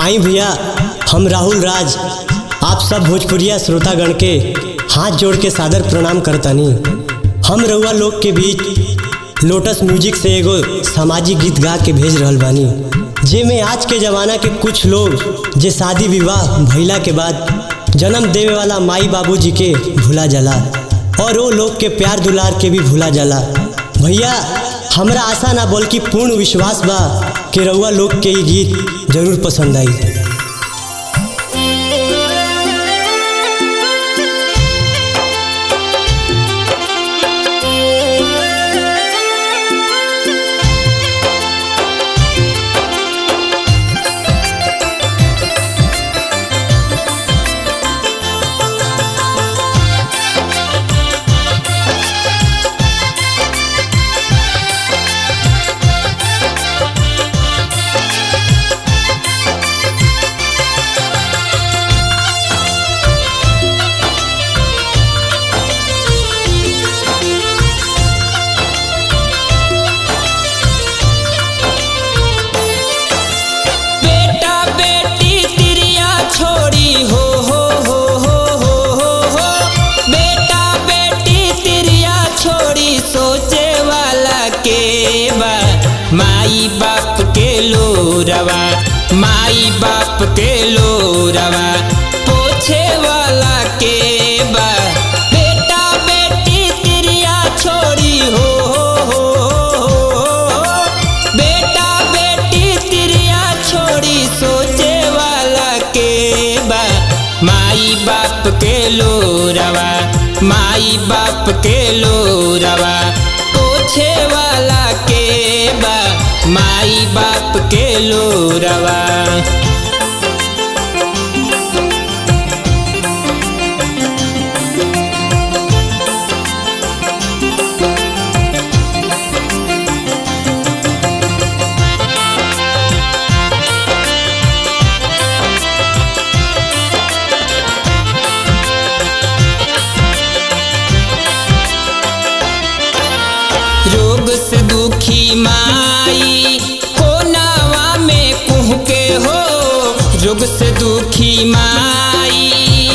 आई भैया हम राहुल राज आप सब भोजपुरिया श्रोतागण के हाथ जोड़ के सादर प्रणाम करतानी हम रउआ लोग के बीच लोटस म्यूजिक से एगो सामाजिक गीत गा के भेज रहल बानी जेमे आज के जमाना के कुछ लोग जे शादी विवाह भइला के बाद जन्म देवे वाला माई बाबूजी के भुला जाला और वो लोग के प्यार दुलार के भी भुला जाला भैया हमरा आशा ना बल्कि पूर्ण विश्वास बा कि रउआ लोग के ई गीत जरूर पसंद आई बेटा बेटी तिरिया छोड़ी हो हो हो हो हो हो हो बेटा बेटी तिरिया छोड़ी सोचे वाला के बा माई बाप के लोरवा माई बाप के लोरवा पोछे वाला के बा बेटा बेटी तिरिया छोड़ी हो हो हो हो हो बेटा बेटी तिरिया छोड़ी सोचे वाला के बा माई बाप के लोरवा माई बाप के लोरवा पोछे वाला के बा माई बाप के लोरवा रोग से दुखी माई कोनावा में कुह के हो रोग से दुखी माई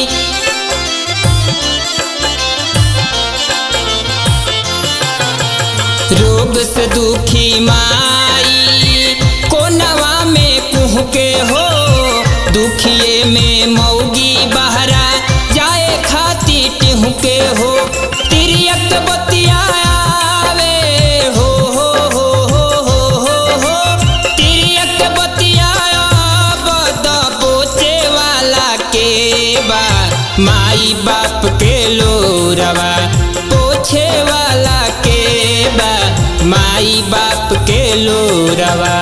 रोग से दुखी माई कोनवा में कुह के हो दुखिए में मौगी बहरा जाए खाती टिह के हो तिरियक बतिया आवे हो हो हो हो हो हो हो तिरियक बतिया बद पोचे वाला के बा माई बाप के लोरवा पोछे वाला के बा माई बाप के लोरवा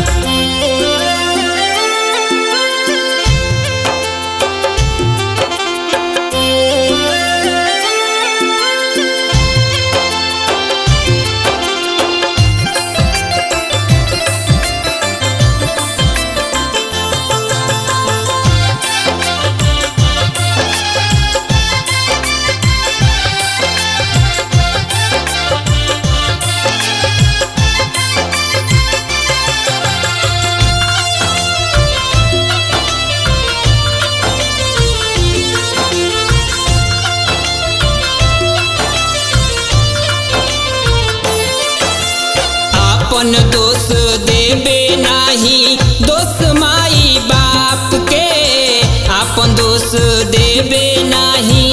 आपन दोष देबे नाही दोष माई बाप के आपन दोष देबे नाही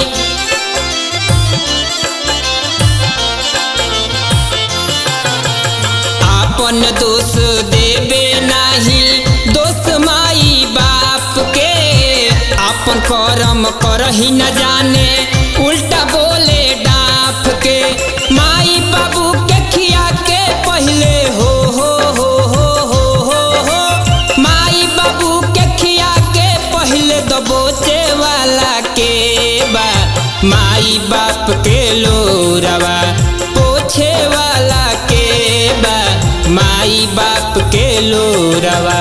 आपन दोष देबे नाही दोष माई बाप के आपन कर्म करही न जाने उल्टा बोले डाफ के माई बाबू के खिया के पहले हो हो हो हो हो हो हो माई बाबू के खिया के पहले दबोचे वाला के बा माई बाप के लोरवा पोछे वाला के बा माई बाप के लोरवा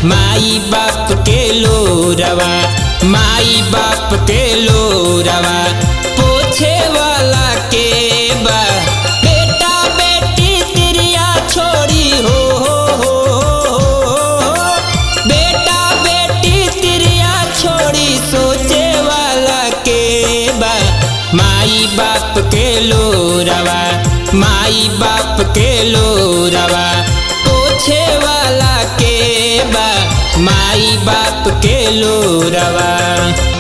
माई बाप के लोरवा माई बाप के लोरवा पोछे वाला के बा बेटा बेटी तिरिया छोड़ी हो हो हो हो बेटा बेटी तिरिया छोड़ी सोचे वाला के बा माई बाप के लोरवा माई बाप के लोरवा पोछे वाला के बा माई बाप के लोरवा